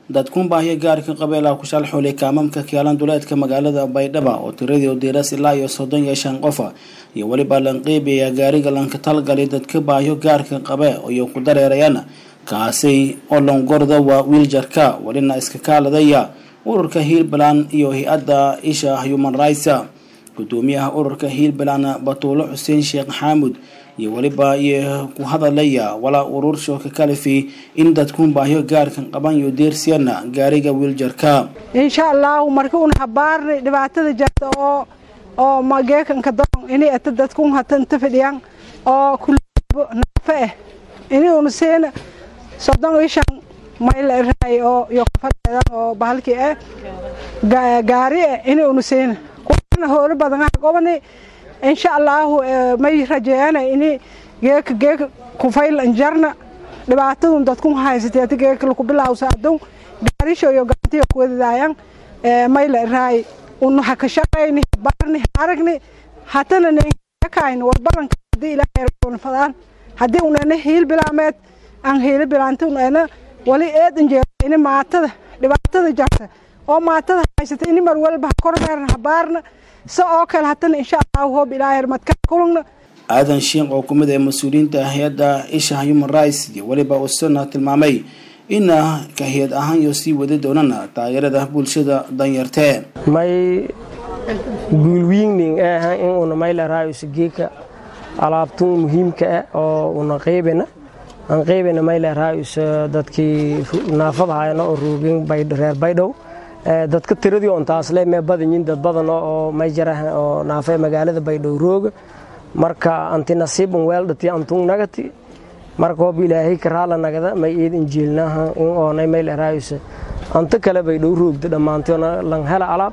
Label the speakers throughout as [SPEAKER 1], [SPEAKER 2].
[SPEAKER 1] dadkuun baahiyo gaarka qabeelaha ku shalxulay kaamamka kaalan duleedka magaalada baydhaba oo tiradii diiras ilaa iyo soddon iyo shan qofa iyo weliba lanqiibaya gaariga lanka talgalay dadka baahiyo gaarka qabe iyo ku dareerayaan kaasi oo longorda waa wiiljarka welina iska kaaladaya ururka hiilbaland iyo hay-adda isha human rights gudoomiyaha ururka hiilbaland batuulo xuseen sheekh xaamud iyo weliba iyo ku hadalaya walaa urur shooka kalifi in dadkuun baahyo gaarkan qaban iyo deersiyana gaariga wiiljarka
[SPEAKER 2] insha allahu marka un habaarni dhibaatada jirta oo oo mageekanka doon ini ata dadkun hata inta fadhiyaan oo kulabo naafe eh ini un siina soddon iyo shan mayl raay oo iyo kafadeedan oo bahalkii eh gaari eh ini un siina kuwana hoolo badan ah gobani insha allahu may rajeeyana ini geeka geeka kufayl anjarna dhibaatadun dadkun haysateeta geeka laku bilawsa adun gaarisho iyo gaantiyo kuwadadaayan mayla raay unu haka shaqayni barni aragni hatana nekayni warbalanka hadii ilaahay fadaan haddii unana hiil bilaameed aan hiili bilaanta unana wali eedan jeero ini maatada dhibaatada jarta oo maatada haysata ini mar walba kormeerna habaarna se oo kale hatana insha allahu hoob ilaahay madka kulugna
[SPEAKER 1] aadan shiikh oo kumid ee mas-uuliyiinta hay-adda isha human rights iyo weliba usana tilmaamay ina ka hay-ad ahaan iyo sii wadi doonana taageerada bulshada danyartee
[SPEAKER 3] may guulwiigning ah in una maylaraayosa geeka alaabtun muhiimka ah oo una qaybana aan qaybana maylaraayosa dadkii naafadahayana oo roogeen reer baydhow dadka tiradii on taasle mee badanyiin dad badan oo may jarahan oo naafe magaalada baydhow rooga marka anti nasiiban weeldhati antun nagati marka hoob ilaahay karaala nagada may iid injiilnaha in oonay maylaraayosa anta kale baydhow roogda dhammaantiona lan hela alaab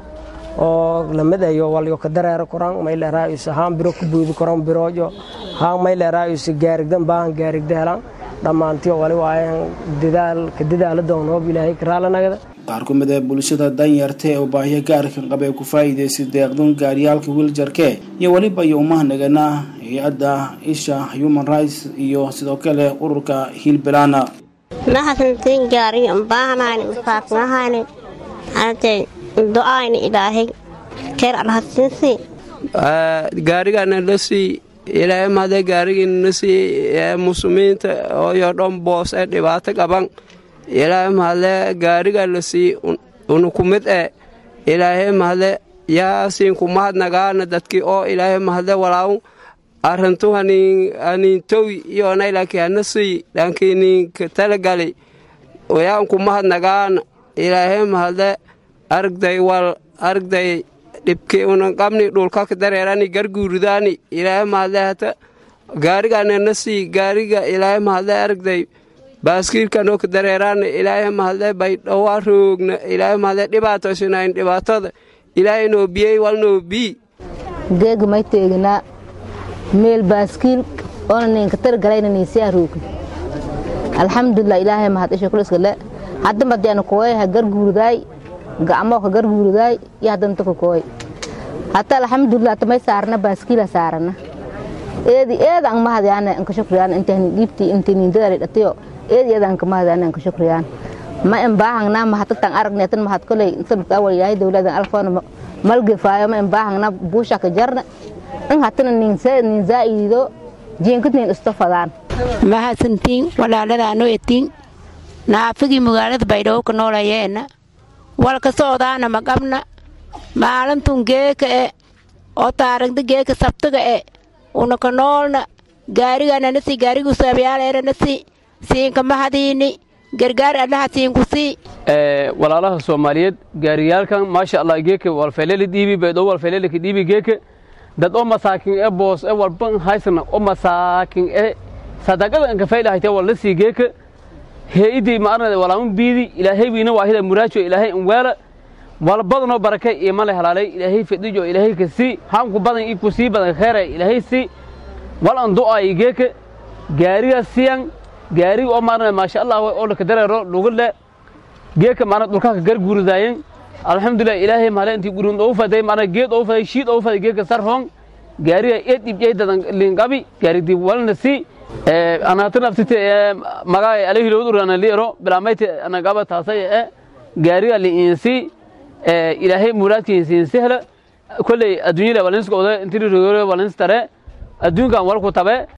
[SPEAKER 3] oo lamadayo walyo ka dareero koran maylaraayosa haan biro ku boodi koran biroojo haan maylaraayosa gaarigdan baahan gaarigda helaan dhammaantiyo wali waayan dadaal ka dadaala doon hoob ilaahay karaala nagada
[SPEAKER 1] qaar ku mid ee bulshada danyartee oo baahiyo gaarkan qabee ku faa'iidaysay deeqdun gaaryaalka wiiljarke iyo weliba iyo umahnaganaa hay-adda isha human rights iyo sidoo kale ururka hiilbilana
[SPEAKER 4] maxasantiin gaariyo baahanayn faafnahayni artay do-ayni ilaahay keer alhasiinsi
[SPEAKER 5] gaarigana la sii ilaahay mahadee gaarigiina na sii muslimiinta ooyo dhan boos ee dhibaato qaban ilaahay mahadle gaariga la sii unu ku mid e ilaahay mahadle yaasiin ku mahadnagaana dadkii oo ilaahay mahadle walaaw arrintu haniintowi iyoonaylankii hana sii dhankiininka talagali yaan ku mahadnagaana ilaahay mahadle argday wal argday dhibkii unan qabni dhulkaka dareerani garguuridaani ilaahay mahadle hata gaarigana na sii gaariga ilaahay mahadle argday baaskiilkanoo ka dareeraana ilaahay mahadle baydhowaa roogna ilaahay mahadle dhibaatoysinayn dhibaatada ilaahay noo biyey wal noo bii
[SPEAKER 6] geega may teeginaa meel baaskiil oona ninka targalayna niisiyaa roogna alxamdulilah ilaahay mahad isha kuliskale hadda madiana kooy ha garguuridaay gacmoo ka garguuridaay iyo haddanta ka kooy hata alxamdulilah tamay saarna baaskiila saarana eedi eeda ang mahadyaana anka shukriyaan intahni dhiibtii intii nindadali dhatiyo eed eeda anka mahadyaana anka shukriyaan ma en baahangnaa mahatatan aragni atan mahad koley sababta awal ilaahay dowladan alfoona malgefaayo ma en baahangnaa buushaka jarna in hatana nin zaa'idido jiinkad nin isto fadaan
[SPEAKER 7] mahadsantiin walaaladaano etiin naafigii magaalada baydhabo ka noolayeena walka soodaana maqabna maalintun geeka e oo taaragda geeka sabtiga e una ka noolna gaarigananasi gaarigu saabyaaleeranasi siinka mahadiini gargaar allaha siinku sii
[SPEAKER 8] walaalaha soomaaliyeed gaariyaalkan maasha allah geeka walfeeleli dhiibi baydhabo walfeelelika dhiibi geeka dad oo masaakin e boos e walban haysana oo masaakin e sadaqada anka faylahayte walla sii geeka heidii maarnada walaamu biidi ilaahay wiina waahida muraajo ilaahay inweela wala badanoo barake iyo male halaalay ilaahay fadhijo ilaahay ka sii haanku badan ii ku sii badan kheera ilaahay sii wal an du'aayi geeka gaariga siyan gaariga oo maarnada maasha allah oo laka dareero lugule geeka maarna dhulkaa ka garguuridaayen alxamdulilah ilaahay mahale intii gurin oo faday maarna geed oo faday shiid oo faday geeka sarhoon gaariga eed ibjay dadan lingabi gaarigdi walna sii anatanaftite magaay alehilowdurana liero bilaamayti anagaba taasay e gaariga liinsi ilaahay muraadkiinsiin sehla kolley adduunyada walinska oda intiri rogoore walins tare adduunkan walku tabe